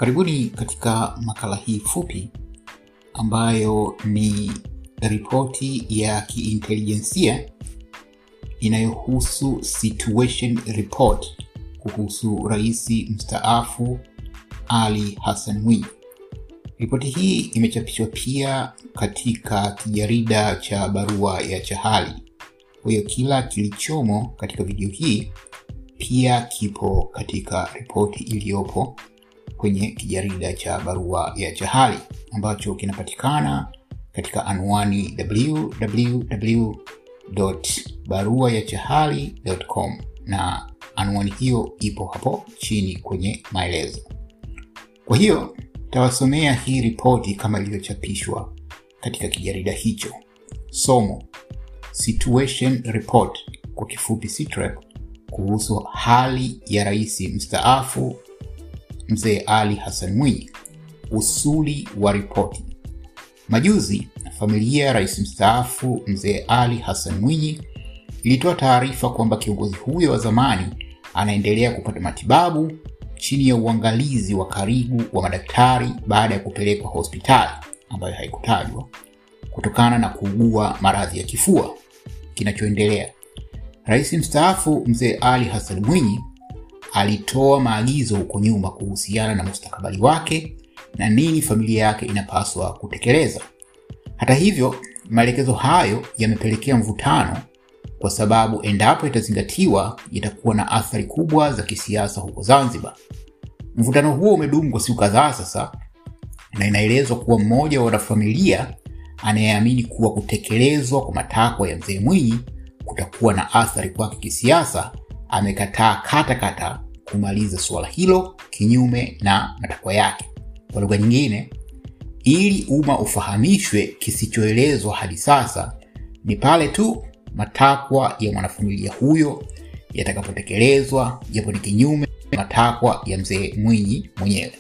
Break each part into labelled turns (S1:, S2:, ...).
S1: Karibuni katika makala hii fupi ambayo ni ripoti ya kiintelijensia inayohusu situation report kuhusu rais mstaafu Ali Hassan Mwinyi. Ripoti hii imechapishwa pia katika kijarida cha Barua ya Chahali. Kwa hiyo kila kilichomo katika video hii pia kipo katika ripoti iliyopo kwenye kijarida cha Barua ya Chahali ambacho kinapatikana katika anwani www.baruayachahali.com na anwani hiyo ipo hapo chini kwenye maelezo. Kwa hiyo tawasomea hii ripoti kama ilivyochapishwa katika kijarida hicho. Somo: Situation Report, kwa kifupi SITREP, kuhusu hali ya rais mstaafu Mzee Ali Hassan Mwinyi. Usuli wa ripoti. Majuzi familia ya rais mstaafu Mzee Ali Hassan Mwinyi ilitoa taarifa kwamba kiongozi huyo wa zamani anaendelea kupata matibabu chini ya uangalizi wa karibu wa madaktari baada ya kupelekwa hospitali ambayo haikutajwa kutokana na kuugua maradhi ya kifua. Kinachoendelea, rais mstaafu Mzee Ali Hassan Mwinyi alitoa maagizo huko nyuma kuhusiana na mustakabali wake na nini familia yake inapaswa kutekeleza. Hata hivyo, maelekezo hayo yamepelekea mvutano, kwa sababu endapo itazingatiwa, itakuwa na athari kubwa za kisiasa huko Zanzibar. Mvutano huo umedumu kwa siku kadhaa sasa, na inaelezwa kuwa mmoja wa wanafamilia anayeamini kuwa kutekelezwa kwa matakwa ya mzee Mwinyi kutakuwa na athari kwake kisiasa amekataa katakata kumaliza suala hilo kinyume na matakwa yake. Kwa lugha nyingine, ili umma ufahamishwe kisichoelezwa hadi sasa, ni pale tu matakwa ya mwanafamilia huyo yatakapotekelezwa, japo ni kinyume matakwa ya mzee Mwinyi mwenyewe.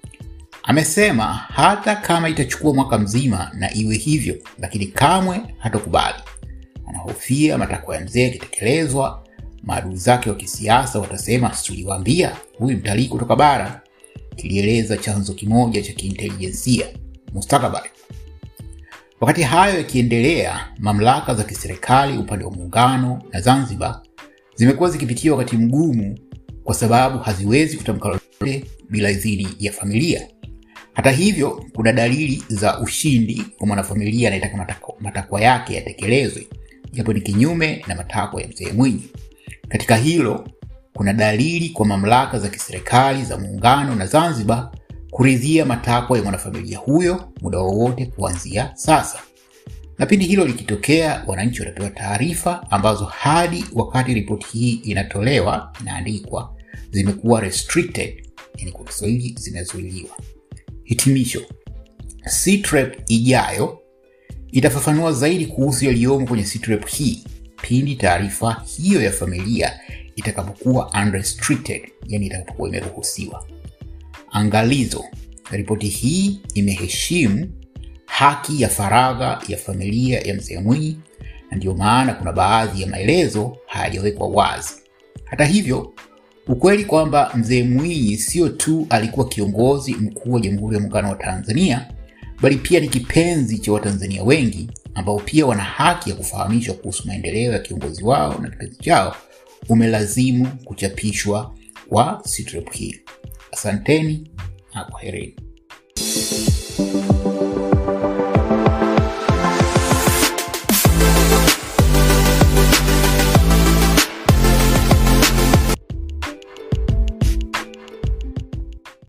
S1: Amesema hata kama itachukua mwaka mzima na iwe hivyo, lakini kamwe hatokubali. Anahofia matakwa ya mzee yakitekelezwa maadui zake wa kisiasa watasema tuliwaambia huyu mtalii kutoka bara, kilieleza chanzo kimoja cha kiintelijensia mustakabali. Wakati hayo yakiendelea, mamlaka za kiserikali upande wa muungano na Zanzibar zimekuwa zikipitia wakati mgumu, kwa sababu haziwezi kutamka lolote bila idhini ya familia. Hata hivyo, kuna dalili za ushindi kwa mwanafamilia anayetaka matakwa yake yatekelezwe, japo ni kinyume na matakwa ya mzee Mwinyi. Katika hilo kuna dalili kwa mamlaka za kiserikali za muungano na Zanzibar kuridhia matakwa ya mwanafamilia huyo muda wowote kuanzia sasa, na pindi hilo likitokea, wananchi watapewa taarifa ambazo hadi wakati ripoti hii inatolewa, inaandikwa, zimekuwa restricted, yani kwa Kiswahili zimezuiliwa. Hitimisho: SITREP ijayo itafafanua zaidi kuhusu yaliyomo kwenye SITREP hii pindi taarifa hiyo ya familia itakapokuwa unrestricted, yani itakapokuwa imeruhusiwa. Angalizo: ripoti hii imeheshimu haki ya faragha ya familia ya mzee Mwinyi, na ndiyo maana kuna baadhi ya maelezo hayajawekwa wazi. Hata hivyo, ukweli kwamba mzee Mwinyi sio tu alikuwa kiongozi mkuu wa Jamhuri ya Muungano wa Tanzania, bali pia ni kipenzi cha Watanzania wengi ambao pia wana haki ya kufahamishwa kuhusu maendeleo ya kiongozi wao na kipenzi chao umelazimu kuchapishwa kwa SITREP hii. Asanteni na kwaherini.